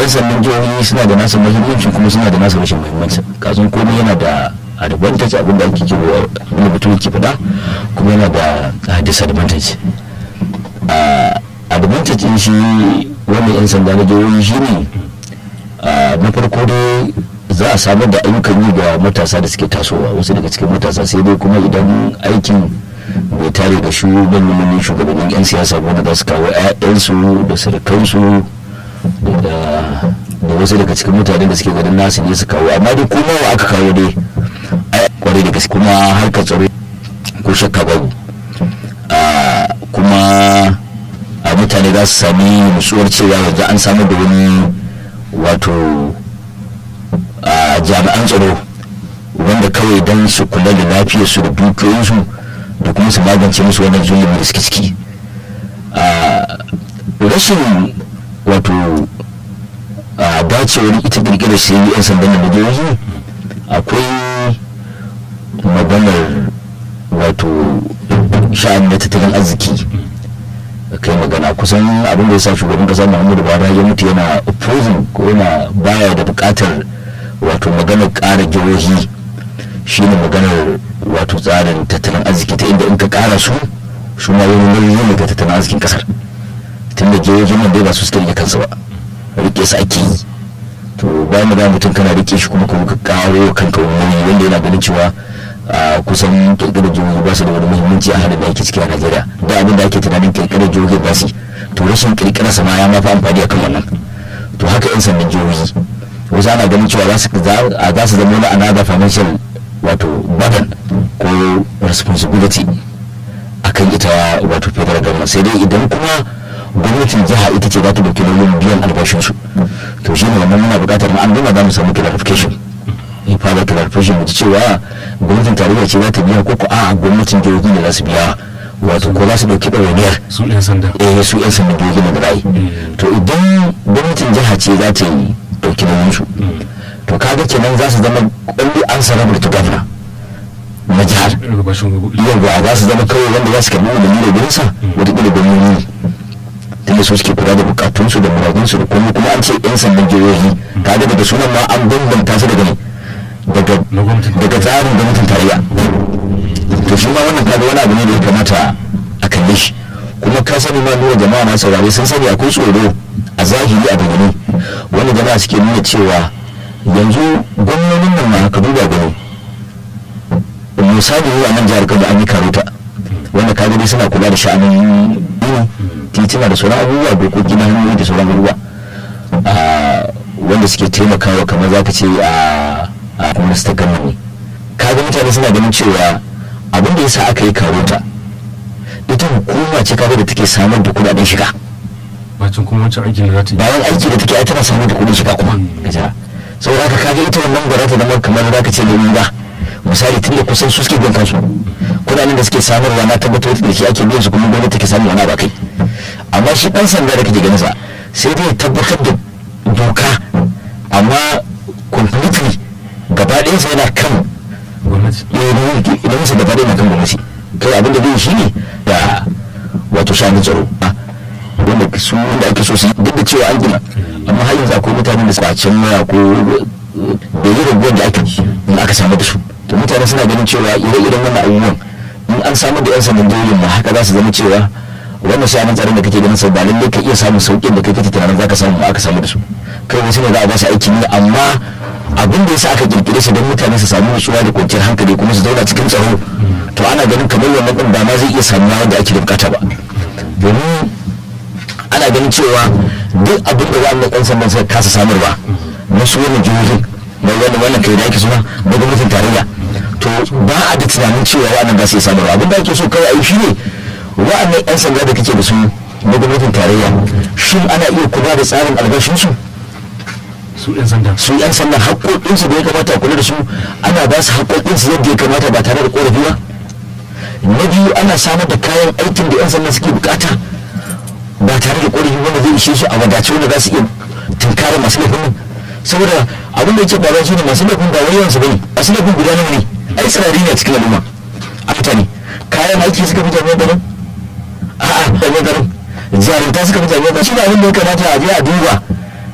sandan jihohi suna da nasa muhimmanci kuma suna da nasa rashin muhimmanci kasan komai yana da advantage abin da ake kewa abin da mutum ke faɗa kuma yana da disadvantage advantage din shi wannan yan sanda na jihohi shi ne na farko dai za a samar da ayyukan yi ga matasa da suke tasowa wasu daga cikin matasa sai dai kuma idan aikin bai tare da shugabannin shugabannin 'yan siyasa wanda za su kawo 'ya'yansu da surukansu da wasu daga cikin mutane da suke ganin nasu ne su kawo amma dai kuma wa aka kawo dai kwarai da gaske kuma harkar tsaro ko shakka babu kuma a mutane za su sami nutsuwar cewa yanzu an samar da wani wato jami'an tsaro wanda kawai don su kula da lafiyarsu da dukiyoyinsu da kuma su magance musu wannan zulumi da suke ciki rashin wato dacewar ita kirkirar sai yan sandan da jihohi akwai maganar wato sha'ani na tattalin arziki kai magana kusan abin da ya sa shugaban kasa muhammadu buhari ya mutu yana opposing ko yana baya da bukatar wato maganar kara jihohi shine maganar wato tsarin tattalin arziki ta inda in ka kara su su ma wani nauyi ne ga tattalin arzikin kasar tunda jihohin nan dai ba su suke rike kansu ba rike su ake yi to bayan da mutum kana rike shi kuma kuma ka karo kanka wani wanda yana ganin cewa kusan kirkirar jihohi ba su da wani muhimmanci a halin da ake ciki a najeriya da abin da ake tunanin kirkirar jihohi ba su to rashin kirkirar sama ya mafi amfani a kan wannan to haka yan sandan jihohi wasu ana ganin cewa za su zama wani another financial wato burden ko responsibility akan ita wato federal government sai dai idan kuma gwamnatin jiha ita ce za ta dauki nauyin biyan albashinsu to shi ne wannan muna buƙatar an gama za mu samu clarification in fara clarification mu ji cewa gwamnatin tarayya ce za ta biya ko ko a gwamnatin jihohi ne za su biya wato ko za su dauki ɗawainiyar su yan sanda eh su yan sanda jihohi ne da ra'ayi to idan gwamnatin jiha ce za ta yi dauki nauyin su to kaga kenan za su zama only answerable to governor na jihar yau za su zama kawai wanda za su karbi umarni da gurinsa wataƙila gwamnoni tunda su suke kula da bukatunsu da muradunsu da kuma kuma an ce yan sandan jihohi kaga daga sunan ma an bambanta su daga ne daga tsarin gwamnatin tarayya to shi ma wannan kaga wani abu ne da ya kamata a kalle shi kuma ka sani ma nuna jama'a na saurare sun sani akwai tsoro a zahiri a bayyane wanda jama'a suke nuna cewa yanzu gwamnonin nan ma ka duba gani misali a nan jihar kano an yi karuta wanda ka gani suna kula da sha'anin titina da sauran abubuwa dokoki na hanyoyi da sauran abubuwa wanda suke taimakawa kamar za ka ce a gwamnati ta gama ne kaga mutane suna ganin cewa abin da yasa aka yi karuta ita hukuma ce kaga da take samar da kudaden shiga bacin kuma wancan aikin da za ta yi bayan aiki da take ai tana samar da kudin shiga kuma gaja saboda haka kaga ita wannan gwara ta zama kamar za ka ce ne ba misali tun da kusan su suke biyan kansu kudaden da suke samarwa na tabbatar da shi ake biyan su kuma gwamnati take samun wani ba kai amma shi dan sanda da kake ganin sa sai dai tabbatar da doka amma completely gaba ɗayan sa yana kan gwamnati idan sa gaba ɗaya na kan gwamnati kai abin da zai shi ne da wato shanin tsaro wanda su wanda ake so su yi duk da cewa an gina amma har yanzu akwai mutanen da suka can waya ko da yi raguwar da aka in aka samu da su to mutane suna ganin cewa ire-iren wannan abubuwan in an samu da yan sandan jihohin ma haka za su zama cewa wannan shanin tsaron da kake ganin sau ba lallai ka iya samun sauƙin da kai kake tunanin za ka samu aka samu da su kai wasu ne za a ba su aiki ne amma abin da yasa aka kirkire shi don mutane su samu nutsuwa da kwanciyar hankali kuma su zauna cikin tsaro to ana ganin kamar wannan din ba ma zai iya samuwa wanda ake da bukata ba domin ana ganin cewa duk abin da wannan ɗan sandan suka kasa samarwa na su wannan jihohin na wannan wannan kai da ake suna na gwamnatin tarayya to ba a da tunanin cewa wannan za su iya samarwa abin da ake so kawai a yi shi ne wa'annan 'yan sanda da kake da su na gwamnatin tarayya shin ana iya kula da tsarin albashinsu su yan sanda su 'yan sanda haƙoƙinsu da ya kamata a kula da su ana ba su haƙoƙinsu yadda ya kamata ba tare da ƙorafi ba na biyu ana samar da kayan aikin da 'yan sanda suke bukata ba tare da ƙorafi wanda zai ishe su a wadace wanda za su iya tunkara masu laifin nan saboda abin da yake faruwa shi ne masu laifin ba wai yawansu bane masu laifin guda nawa ne ai sarari ne a cikin al'umma a mutane kayan aiki suka fi jami'an garin a'a jami'an garin jarumta suka fi jami'an garin shi ne abin da ya kamata a je a duba